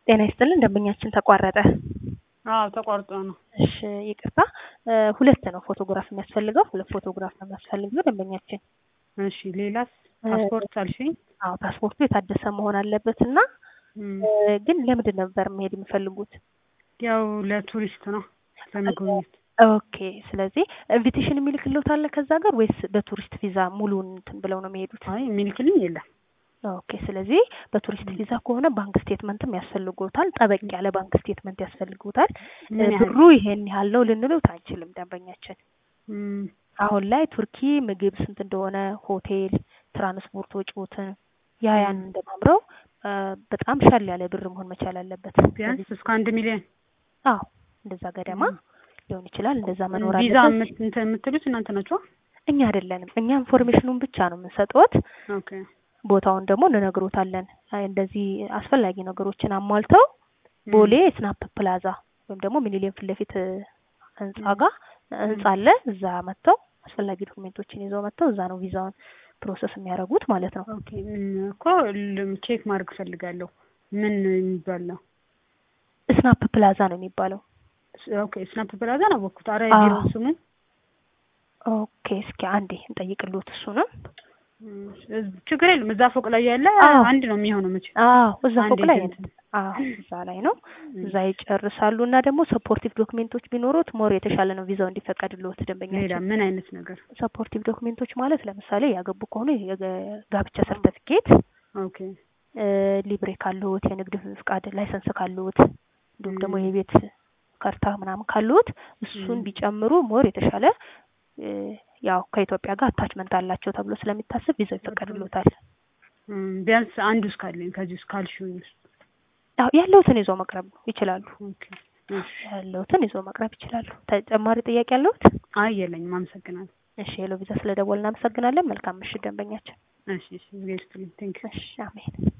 ጤና ይስጥልን ደንበኛችን ተቋረጠ። አዎ ተቋርጦ ነው። እሺ ይቅርታ እ ሁለት ነው ፎቶግራፍ የሚያስፈልገው ሁለት ፎቶግራፍ ነው የሚያስፈልገው ደንበኛችን። እሺ ሌላስ? ፓስፖርት አልሽኝ? አዎ ፓስፖርቱ የታደሰ መሆን አለበት እና እም፣ እ ግን ለምንድን ነበር መሄድ የሚፈልጉት? ያው ለቱሪስት ነው ለመጎብኘት። ኦኬ ስለዚህ ኢንቪቴሽን የሚልክልዎት አለ ከዛ ጋር ወይስ በቱሪስት ቪዛ ሙሉውን እንትን ብለው ነው የሚሄዱት? አይ የሚልክልኝ የለም። ኦኬ ስለዚህ በቱሪስት ቪዛ ከሆነ ባንክ ስቴትመንትም ያስፈልጎታል። ጠበቅ ያለ ባንክ ስቴትመንት ያስፈልጎታል። ምን ያህል? ብሩ ይሄን ያህል ነው ልንሉት አንችልም ደንበኛችን። እም፣ አሁን ላይ ቱርኪ ምግብ ስንት እንደሆነ ሆቴል፣ ትራንስፖርት ወጪዎትን ያ ያን እንደማምረው እ በጣም ሻል ያለ ብር መሆን መቻል አለበት። ቢያንስ እስከ አንድ ሚሊዮን አዎ እንደዛ ገደማ ሊሆን ይችላል። እንደዛ መኖር ቪዛ አለበት። የምት- እንትን የምትሉት እናንተ ናችሁ? እኛ አይደለንም። እኛ ኢንፎርሜሽኑን ብቻ ነው የምንሰጥዎት። ኦኬ ቦታውን ደግሞ እንነግሮታለን። አይ እንደዚህ አስፈላጊ ነገሮችን አሟልተው ቦሌ ስናፕ ፕላዛ ወይም ደግሞ ሚኒሊየም ፊት ለፊት እ ህንጻ ጋር ህንጻ አለ። እዛ መጥተው አስፈላጊ ዶክሜንቶችን ይዘው መጥተው እዛ ነው ቪዛውን ፕሮሰስ የሚያደርጉት ማለት ነው። ኦኬ እም፣ እኮ ል- ቼክ ማድረግ እፈልጋለሁ። ምን የሚባል ነው? ስናፕ ፕላዛ ነው የሚባለው። ስ- ኦኬ ስናፕ ፕላዛ ነው አወኩት። አረ አዎ። የቢሮ ስሙ ኦኬ እስኪ አንዴ እንጠይቅልዎት እሱንም። እም፣ ችግር የለም። እዛ ፎቅ ላይ ያለ አዎ። አንድ ነው የሚሆነው መቼ አዎ እዛ አንድ ፎቅ ላይ ኤጀንት ነው። አዎ እዛ ላይ ነው። እዛ ይጨርሳሉ እና ደግሞ ሰፖርቲቭ ዶክሜንቶች ቢኖሩት ሞር የተሻለ ነው ቪዛው እንዲፈቀድልዎት ሌላ ደንበኛችን። ምን አይነት ነገር? ሰፖርቲቭ ዶክሜንቶች ማለት ለምሳሌ ያገቡ ከሆነ የጋብቻ ሰርተፊኬት፣ ኦኬ ሊብሬ ካለዎት፣ የንግድ ፍቃድ ላይሰንስ ካለዎት፣ እንዲሁም ደግሞ ም። የቤት ካርታ ምናምን ካለዎት እሱን ም። ቢጨምሩ ሞር የተሻለ እ ያው ከኢትዮጵያ ጋር አታችመንት አላቸው ተብሎ ስለሚታሰብ ቪዛው ይፈቀድልዎታል። እም፣ ቢያንስ አንዱ እስካለኝ ከዚህ ውስጥ ካልሽኝ ውስጥ ያው ያለውትን ይዘው መቅረብ ይችላሉ። ኦኬ እሺ። ያለውትን ይዘው መቅረብ ይችላሉ። ተጨማሪ ጥያቄ ያለዎት? አይ የለኝም። አመሰግናለሁ። እሺ ሄሎ ቪዛ ስለደወልን እናመሰግናለን። መልካም ምሽት ደንበኛችን። እሺ እሺ። እግዚአብሔር ይስጥልኝ። ቴንክ ዩ እሺ አሜን።